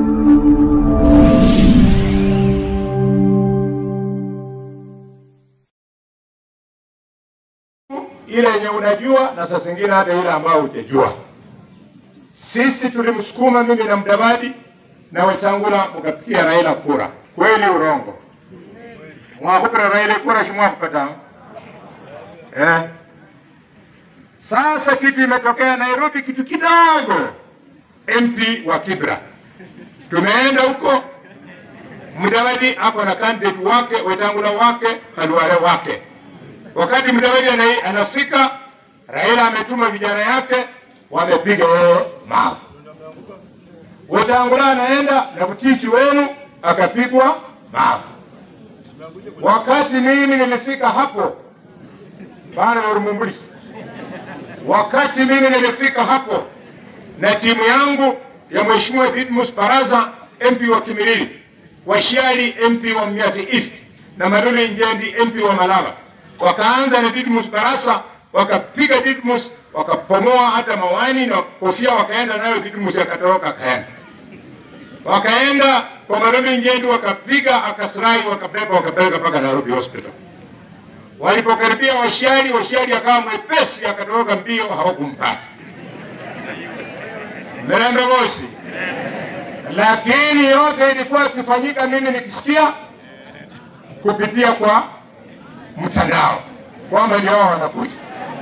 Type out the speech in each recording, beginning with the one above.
ile yenye unajua na saa zingine hata ile ambayo hujajua. Sisi tulimsukuma mimi na Mdavadi na Wetangula mukapigia Raila kura, kweli urongo? Mwakupira Raila kura shimwakupata eh? Sasa kitu imetokea Nairobi, kitu kidogo, MP wa Kibra tumeenda huko, Mudavadi ako na candidate wake, Wetangula wake, Khalwale wake. Wakati Mudavadi ana- anafika, Raila ametuma vijana yake, wamepiga yeye mawe. Wetangula anaenda na mtichi wenu akapigwa mawe. Wakati mimi nilifika hapo bana na Rumumbulisi, wakati mimi nilifika hapo na timu yangu ya Mheshimiwa Didmus Baraza MP wa Kimilili, Washiali MP wa Mnyasi East na Madole Njendi MP wa Malaba, wakaanza na Didmus Barasa, wakapiga Didmus, wakapomoa hata mawani na kofia, wakaenda nayo Didmus akatoroka akaenda wakaenda kwa Madole Njendi, wakapiga akasirai, wakabeba wakapeleka mpaka Nairobi Hospital. Walipokaribia Washiali, Washiali akawa mwepesi, akatoroka mbio, hawakumpata Mirembe Moshi. Lakini yote ilikuwa ikifanyika, mimi nikisikia kupitia kwa mtandao kwamba ndio hao wanakuja.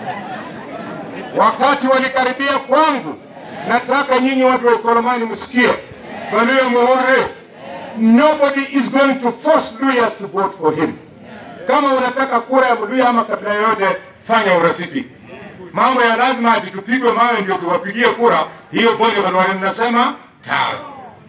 Wakati walikaribia kwangu, nataka nyinyi watu wa Ikolomani msikie, Baluya Muhore, nobody is going to force Luyas to vote for him. Kama unataka kura ya Mluya ama kabila yoyote, fanya urafiki. Mambo ya lazima ati tupigwe mawe ndio tuwapigie kura, hiyo bonge Khalwale mnasema tawe.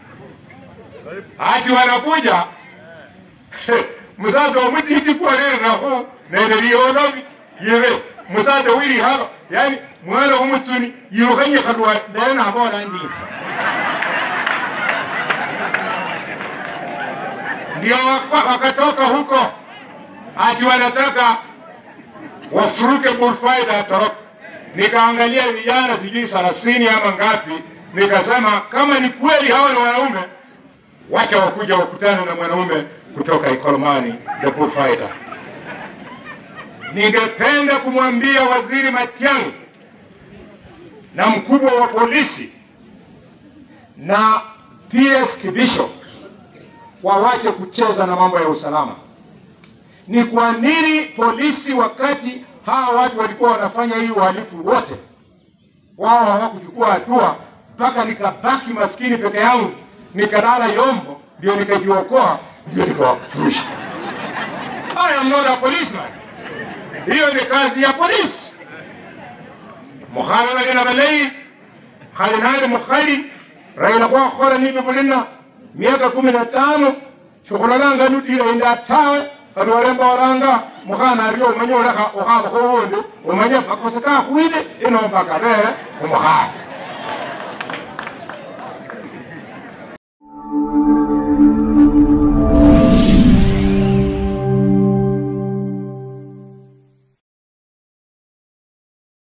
Ati wanakuja musaza omutiti kwarere nahu nererionovi yire musaza wili haba yani mwana w'umutsuni yirukanye Khalwale ndere nabona ndini ndio waka- wakatoka huko ati wanataka wafuruke Burfaida atoroke. Nikaangalia vijana sijui thelathini ama ngapi, nikasema kama ni kweli hawa ni wanaume, wacha wakuja wakutane na mwanaume kutoka Ikolomani the Bullfighter. Ningependa kumwambia Waziri Matiang'i na mkubwa wa polisi na PS Kibisho wawache kucheza na mambo ya usalama. Ni kwa nini polisi wakati hawa watu walikuwa wanafanya hii uhalifu wote, wao hawakuchukua hatua mpaka nikabaki maskini peke yangu, nikalala Yombo, ndio nikajiokoa, ndio nikawafurusha. I am not a policeman. Hiyo ni kazi ya polisi. mukhana bagena balayi khali nali mukhali raila khwakhola nibi bulina miaka kumi na tano shikhulalanga nutila inda tawe khali walemba waranga mukhana ario umanye olekha ukhabakho wundi umanye makosa kakhwile ino mpaka bele umukhana